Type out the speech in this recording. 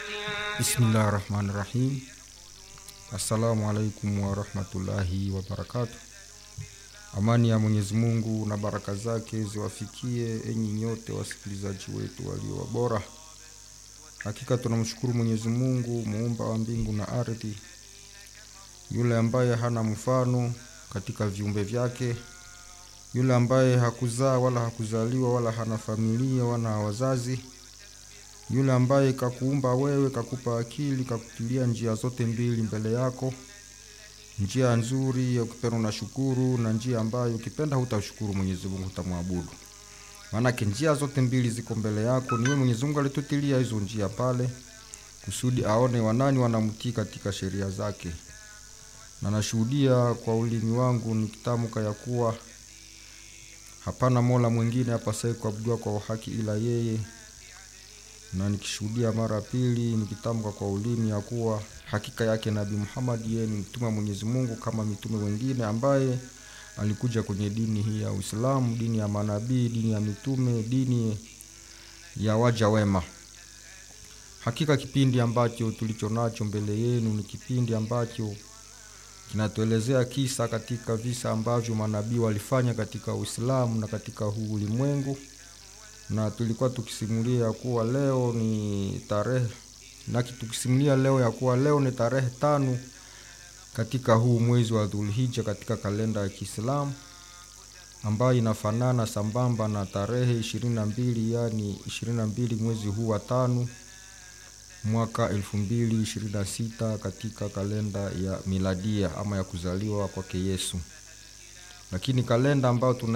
Bismillah rahmani rahim. Assalamu alaikum warahmatullahi wabarakatu. Amani ya Mwenyezi Mungu na baraka zake ziwafikie enyi nyote wasikilizaji wetu walio wabora. Hakika tunamshukuru Mwenyezi Mungu muumba wa mbingu na ardhi, yule ambaye hana mfano katika viumbe vyake, yule ambaye hakuzaa wala hakuzaliwa wala hana familia wala wazazi yule ambaye kakuumba wewe, kakupa akili, kakutilia njia zote mbili mbele yako, njia nzuri ya ukipenda unashukuru, na njia ambayo ukipenda hutashukuru Mwenyezi Mungu, hutamwabudu. Maanake njia zote mbili ziko mbele yako, ni wewe Mwenyezi Mungu alitutilia hizo njia pale kusudi aone wanani wanamtii katika sheria zake, na nashuhudia kwa ulimi wangu nikitamka ya kuwa hapana mola mwingine apasaye kuabudiwa kwa uhaki ila yeye na nikishuhudia mara pili nikitamka kwa ulimi ya kuwa hakika yake Nabii Muhammad yeye ni mtume wa Mwenyezi Mungu kama mitume wengine, ambaye alikuja kwenye dini hii ya Uislamu, dini ya manabii, dini ya mitume, dini ya waja wema. Hakika kipindi ambacho tulicho nacho mbele yenu ni kipindi ambacho kinatuelezea kisa katika visa ambavyo manabii walifanya katika Uislamu na katika huu ulimwengu na tulikuwa tukisimulia ya kuwa leo ni tarehe na tukisimulia leo ya kuwa leo ni tarehe tano katika huu mwezi wa Dhulhija katika kalenda ya Kiislamu ambayo inafanana sambamba na tarehe ishirini na mbili yani ishirini na mbili mwezi huu wa tano mwaka elfu mbili ishirini na sita katika kalenda ya miladia ama ya kuzaliwa kwake Yesu, lakini kalenda ambayo tuna